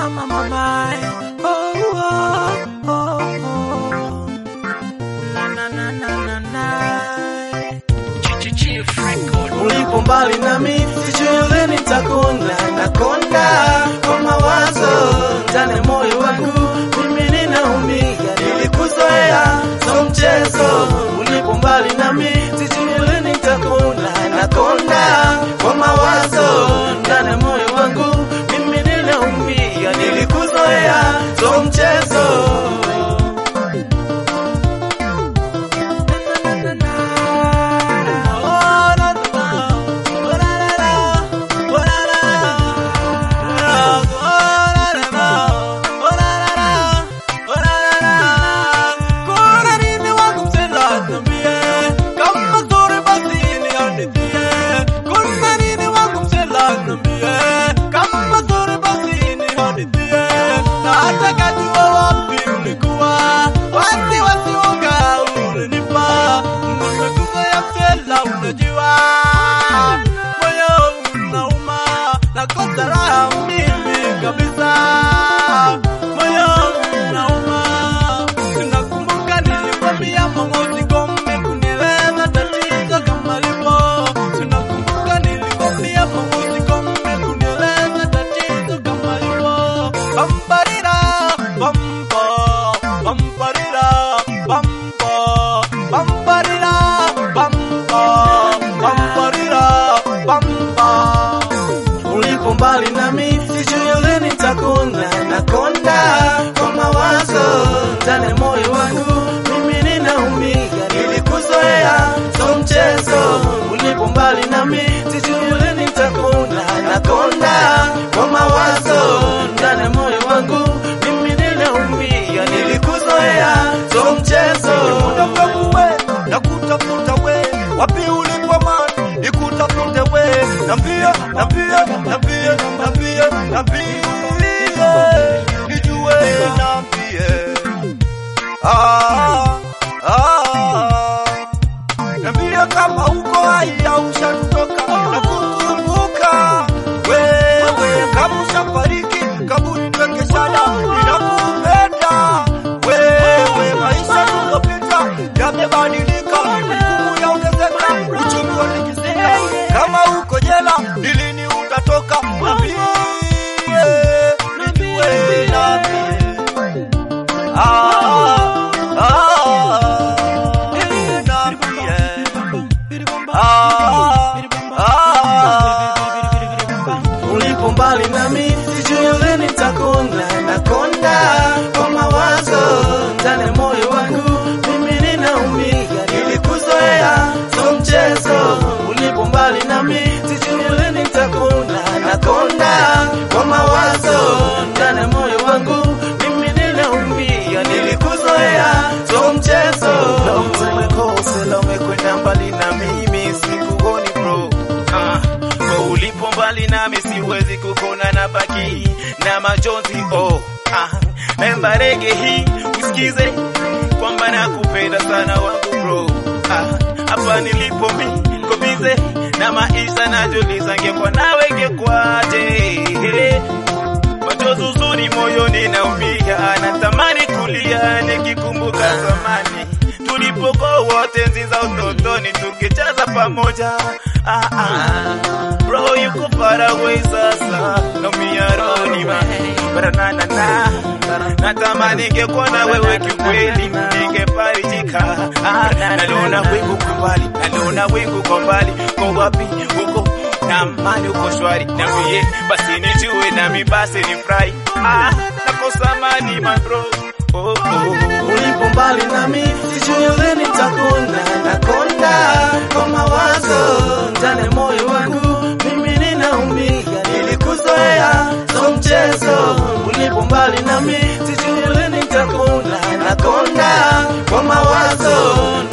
mama, mama. Oh, oh, oh, oh. Na, na, na, na, na, na. Ulipo mbali nami sijui lini nitakuna nakonda kwa mawazo ndani ya moyo wangu mimi ninaumia nilikuzoea so mchezo ulipo mbali nami sijui lini nitakuna nakonda kwa mawazo ndani ya moyo wangu mimi ninaumia nilikuzoea so mchezo Unajua moyo unauma nakosa raha mimi kabisa, moyo unauma. Tunakumbuka nilikwambia mama usigome kunieleza tatizo kama lipo. Tunakumbuka nilikwambia mama usigome kunieleza tatizo kama lipo. Bambarira bambo bambarira bambo bambarira bambo bambarira bambo ulipo mbali nami sijui lini nitakuna nakonda kwa mawazo ndani ya moyo wangu mimi ninaumia nilikuzoea so mchezo ulipo mbali nami sijui lini nitakuna nakonda kwa mawazo ndani ya moyo wangu mimi ninaumia nilikuzoea so mchezo Unataka we na kutafuta we wapi ulipo man nikutafute we nambia nambia nambia nambia nambia nijue nambie ah ah nambia kama uko hai au ushatoka na kukumbuka wewe kama ushafariki kaburi tweke shada ninakupenda wewe maisha tulopita yamebadilika nguvu yaongezeka uchumi watikisika kama uko jela ni lini utatoka nambie nijue nambie ah ah nambie ulipo mbali nami sijui lini nitakuna nakonda kwa mawazo ndani ya moyo wangu mimi ninaumia nilikuzoea so mchezo ulipo mbali nami sijui lini nitakuna nakonda kwa mawazo ndani ya moyo wangu mimi ninaumia nilikuzoea so mchezo umekosela umekwenda mbali na mimi sikuoni bro Ah, kwa ulipo mbali nami siwezi kukona na baki na majonzi oh ah, memba rege hii usikize kwamba nakupenda sana wangu bro Ah, hapa nilipo mi kobize na maisha najuliza ngekwa nawe ngekwaje machozi uzuri moyoni naumia, natamani kulia nikikumbuka zamani tulipokuwa wote enzi za utotoni tukicheza pamoja. Ah, ah. Bro yuko far away sasa, naumia rohoni ma baranana na natamani ningekuwa na wewe kiukweli, ningefarijika. Ah, naliona wingu kwa mbali, naliona wingu kwa mbali, kwa wapi huko na amani uko shwari, niambie basi nijue nami basi ni furahi. Ah, nakosa amani my bro. Oh, oh. ulipo mbali nami sijui lini nitakuna nakonda kwa mawazo ndani ya moyo wangu mimi ninaumia nilikuzoea so mchezo ulipo mbali nami sijui lini nitakuna nakonda kwa mawazo